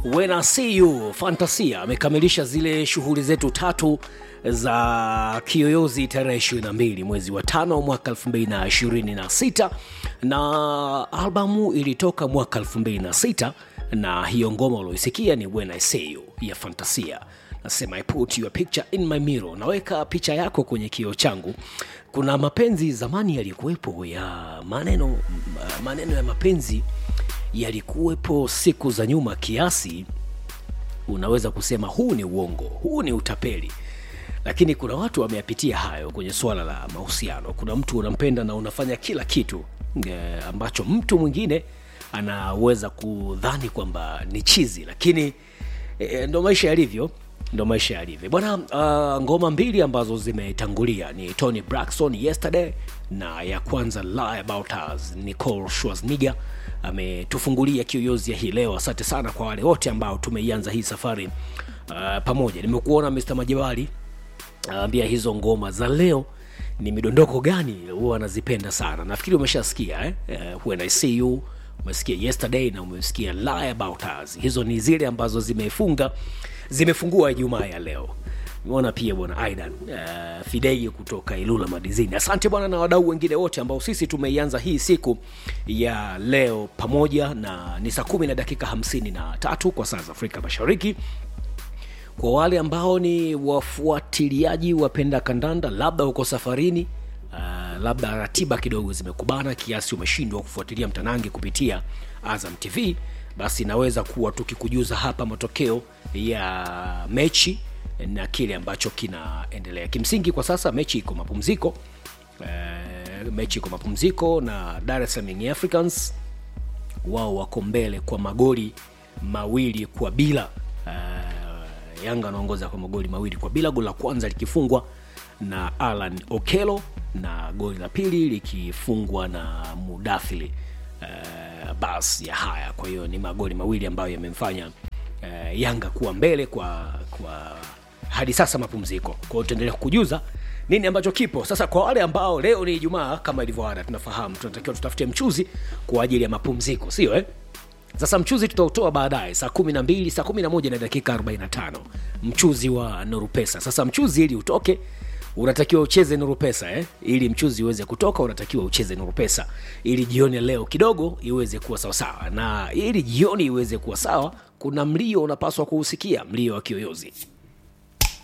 When I see you Fantasia amekamilisha zile shughuli zetu tatu za kiyoyozi tarehe 22 mwezi wa tano mwaka 2026 na albamu ilitoka mwaka 2006 na hiyo ngoma ulioisikia ni When I See You ya Fantasia. Nasema I put your picture in my mirror, naweka picha yako kwenye kioo changu. Kuna mapenzi zamani yalikuwepo ya maneno, maneno ya mapenzi yalikuwepo siku za nyuma kiasi unaweza kusema huu ni uongo, huu ni utapeli, lakini kuna watu wameyapitia hayo kwenye suala la mahusiano. Kuna mtu unampenda na unafanya kila kitu e, ambacho mtu mwingine anaweza kudhani kwamba ni chizi, lakini e, ndo maisha yalivyo ndo maisha yalivyo bwana. Uh, ngoma mbili ambazo zimetangulia ni Tony Braxton Yesterday na ya kwanza Lie About Us. Nicole Schwarzenegger ametufungulia kiyoyozi ya hii leo. Asante sana kwa wale wote ambao tumeianza hii safari uh, pamoja. Nimekuona Mr. Majabali ambia uh, hizo ngoma za leo ni midondoko gani huwa anazipenda sana. Nafikiri umeshasikia eh? Uh, When I See You umesikia Yesterday na umesikia Lie About Us. Hizo ni zile ambazo zimefunga zimefungua Ijumaa ya leo. Nimeona pia bwana Aidan uh, Fidei kutoka Ilula Madizini. Asante bwana na wadau wengine wote ambao sisi tumeianza hii siku ya leo pamoja, na ni saa kumi na dakika hamsini na tatu kwa saa za Afrika Mashariki. Kwa wale ambao ni wafuatiliaji wapenda kandanda, labda uko safarini uh, labda ratiba kidogo zimekubana kiasi umeshindwa kufuatilia mtanange kupitia Azam TV, basi naweza kuwa tukikujuza hapa matokeo ya mechi na kile ambacho kinaendelea. Kimsingi kwa sasa mechi iko mapumziko e, mechi iko mapumziko na Dar es Salaam Young Africans wao wako mbele kwa magoli mawili kwa bila. E, Yanga anaongoza kwa magoli mawili kwa bila, goli la kwanza likifungwa na Alan Okelo na goli la pili likifungwa na Mudathili e, bas ya haya. Kwa hiyo ni magoli mawili ambayo yamemfanya e, Yanga kuwa mbele kwa kwa hadi sasa mapumziko. Kwa hiyo tutaendelea kukujuza nini ambacho kipo sasa. Kwa wale ambao leo ni Ijumaa, kama ilivyo ada, tunafahamu tunatakiwa tutafute mchuzi kwa ajili ya mapumziko, sio eh? Sasa mchuzi tutautoa baadaye saa kumi na mbili saa kumi na moja na dakika 45 mchuzi wa Nuru Pesa. Sasa mchuzi ili utoke unatakiwa ucheze Nuru Pesa eh? Ili mchuzi uweze kutoka unatakiwa ucheze Nuru Pesa ili jioni ya leo kidogo iweze kuwa sawasawa, na ili jioni iweze kuwa sawa, kuna mlio unapaswa kuusikia, mlio wa kiyoyozi.